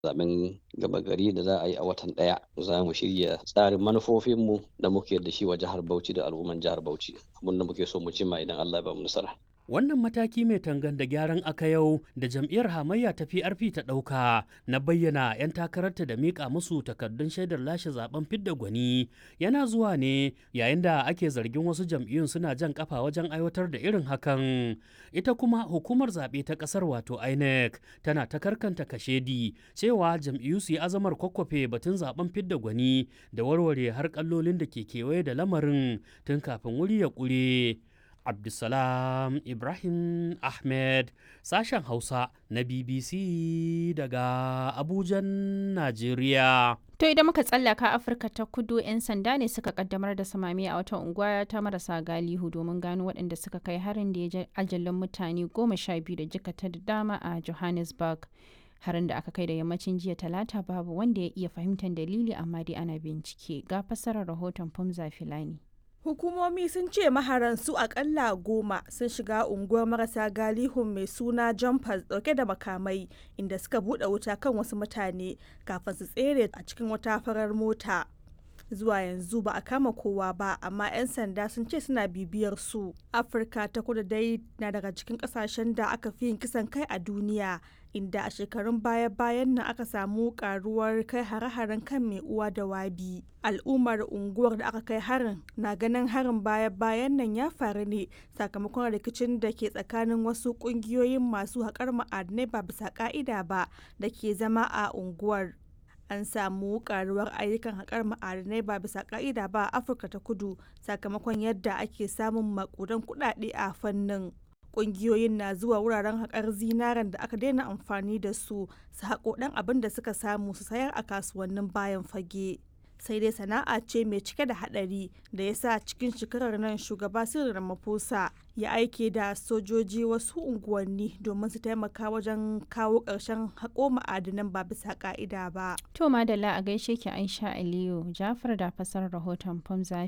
zaben gaba gari da za a yi a watan ɗaya za mu shirya tsarin manufofinmu da muke da shi wa jihar Bauchi da al'umman jihar Bauchi abin da muke so mu cimma idan Allah ya ba mu nasara. Wannan mataki mai tangan da gyaran aka yau da jam'iyyar hamayya ta PRP ta ɗauka na bayyana 'yan takararta da miƙa musu takardun shaidar lashe zaben fidda gwani yana zuwa ne yayin da ake zargin wasu jam'iyyun suna jan kafa wajen aiwatar da irin hakan. Ita kuma hukumar zaɓe ta ƙasar wato INEC tana ta karkanta kashedi cewa jam'iyyu su yi azamar kwakwafe batun zaben fidda gwani da warware har kallolin da ke kewaye da lamarin tun kafin wuri ya ƙure. Abdulsalam Ibrahim Ahmed sashen Hausa na BBC daga Abujan, Najeriya. To idan muka tsallaka Afirka ta kudu 'yan sanda ne suka kaddamar da samami a wata unguwa ta marasa galihu domin gano waɗanda suka kai harin da ya ajalin mutane goma sha biyu da jikata da dama a Johannesburg. Harin da aka kai da yammacin jiya talata babu wanda ya iya fahimtar dalili amma dai ana bincike ga fassarar rahoton Fumza Filani. Hukumomi sun ce maharan su akalla goma sun shiga unguwar marasa galihun mai suna jumpers dauke da makamai inda suka bude wuta kan wasu mutane kafin su tsere a cikin wata farar mota. Zuwa yanzu ba a kama kowa ba amma 'yan sanda sun ce suna bibiyar su. Afirka ta kudu dai na daga cikin kasashen da aka fi yin kisan kai a duniya inda a shekarun baya-bayan nan aka samu karuwar kai hare-haren kan mai uwa da wabi. Al'ummar unguwar da aka kai harin na ganin harin baya-bayan nan ya faru ne sakamakon rikicin da ke tsakanin wasu kungiyoyin masu haƙar ma'adinai ba bisa ka'ida ba da ke zama a unguwar. An samu karuwar ayyukan haƙar ma'adinai ba bisa ka'ida ba a Afirka ta kudu sakamakon yadda ake samun makudan kuɗaɗe a fannin. kungiyoyin na zuwa wuraren haƙar zinaren da aka daina amfani da su su haƙo ɗan abin da suka samu su sayar a kasuwannin bayan fage sai dai sana'a ce mai cike da haɗari da ya sa cikin shekarar nan shugaba Cyril Ramaphosa ya aike da sojoji wasu unguwanni domin su taimaka wajen kawo ƙarshen haƙo ma'adinan ba bisa ƙa'ida ba. To madalla a gaishe ki Aisha Aliyu Jafar da fasar rahoton Famza